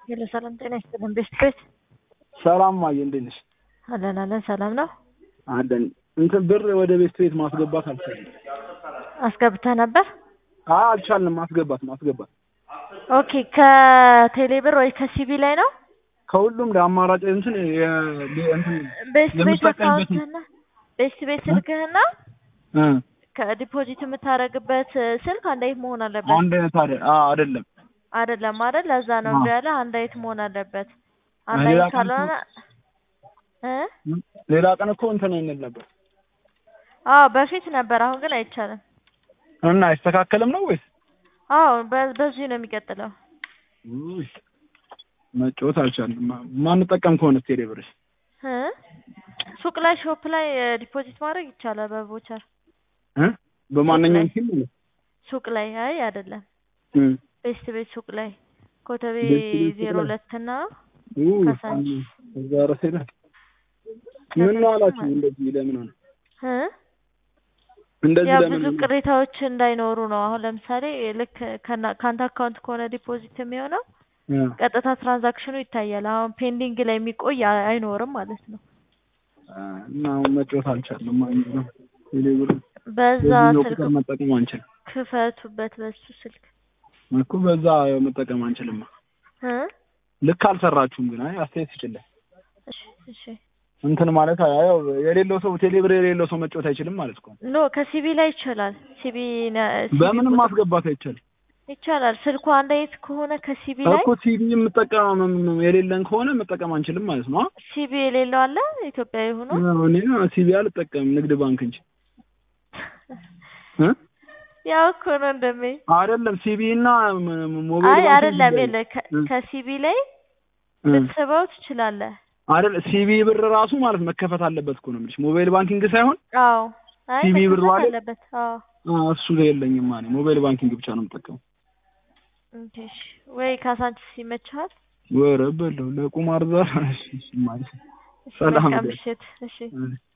ሄሎ ሰላም ጤና ይስጥልን። ቤስት ቤት ሰላም ማየ እንዴት ነሽ? አለን አለን ሰላም ነው። አለን እንትን ብር ወደ ቤስት ቤት ማስገባት አልቻልንም። አስገብተህ ነበር? አይ አልቻልንም ማስገባት ማስገባት ኦኬ ከቴሌ ብር ወይ ከሲቢ ላይ ነው? ከሁሉም ለአማራጭ እንትን የ- የ- እንትን ቤስት ቤት የምትጠቀምበት አካውንትህና ቤስት ቤት ስልክህና እ ከዲፖዚት የምታደርግበት ስልክ አንድ አይነት መሆን አለበት። አንድ አይነት አይደል? አዎ አይደለም። አይደለም አይደል? ለዛ ነው አዎ። እምቢ ያለ አንድ አይነት መሆን አለበት። አንድ ሌላ አይነት ቀን ካልሆነ እ ሌላ ቀን እኮ እንትን እንል ነበር አዎ በፊት ነበር፣ አሁን ግን አይቻልም። እና አይስተካከልም ነው ወይስ አዎ በ- በዚሁ ነው የሚቀጥለው። ውይ፣ መጫወት አልቻልንም። ማ- ማንጠቀም ከሆነ ቴሌ ብር እ ሱቅ ላይ ሾፕ ላይ ዲፖዚት ማድረግ ይቻላል በቮቸር እ በማንኛውም ፊልም ነው ሱቅ ላይ አይ አይደለም እ ቤስት ቤት ሱቅ ላይ ኮተቤ ቤስት ቤት ሱቅ ዜሮ ላይ? ሁለት እና ውይ፣ ከሳንቺስ እዛ ረሴ ላይ ምን ነው አላችሁ? እንደዚህ ለምን ሆነ? እ እንደዚህ ያ ለምን ብዙ ሆነ? ቅሬታዎች እንዳይኖሩ ነው። አሁን ለምሳሌ ልክ ከና- ከአንተ አካውንት ከሆነ ዲፖዚት የሚሆነው እ ቀጥታ ትራንዛክሽኑ ይታያል። አሁን ፔንዲንግ ላይ የሚቆይ አይ- አይኖርም ማለት ነው። እና አሁን መጫወት አልቻልንም ማለት ነው። ቴሌ ብር በዛ በዚህኛው ስልክ ቁጥር መጠቀም አንችልም ክፈቱበት በሱ ስልክ እኮ በዛ መጠቀም አንችልም። እ ልክ አልሰራችሁም ግን አይ አስተያየት ይችላል እሺ እሺ እንትን ማለት ያው የሌለው ሰው ቴሌ ብር የሌለው ሰው መጫወት አይችልም ማለት እኮ ነው። ኖ ከሲቢ ላይ ይቻላል። ሲቢ ነ- ሲቢ በምንም ቁጥር ማስገባት አይቻልም ይቻላል። ስልኩ አንድ አይነት ከሆነ ከሲቢ ላይ እኮ ሲቪ የምጠቀም የሌለን ከሆነ መጠቀም አንችልም ማለት ነው። ሲቢ የሌለው አለ ኢትዮጵያዊ ሆኖ እኔ ሲቪ አልጠቀምም ንግድ ባንክ እንጂ እ ያው እኮ ነው እንደሜ አይደለም ሲቪ እና ም- ም- ሞባይል አይ ባንክ አይደለም ይለያያል። የለ ከ- እ ከሲቢ ላይ እ ልትስበው ትችላለህ። አይደል ሲቪ ብር ራሱ ማለት መከፈት አለበት እኮ ነው የምልሽ ሞባይል ባንኪንግ ሳይሆን አዎ አይ ሲቢ ብር መከፈት ማለት አለበት። አዎ አ፣ እሱ ላይ የለኝም ማለት ሞባይል ባንኪንግ ብቻ ነው የምጠቀመው። ኦኬ እሺ። ወይ ካሳንቺስ ይመችሃል? ወረ በለው ለቁማር ዛር እሺ፣ እሺ ማለት እሺ ሰላም መልካም ደር ምሽት። እሺ እ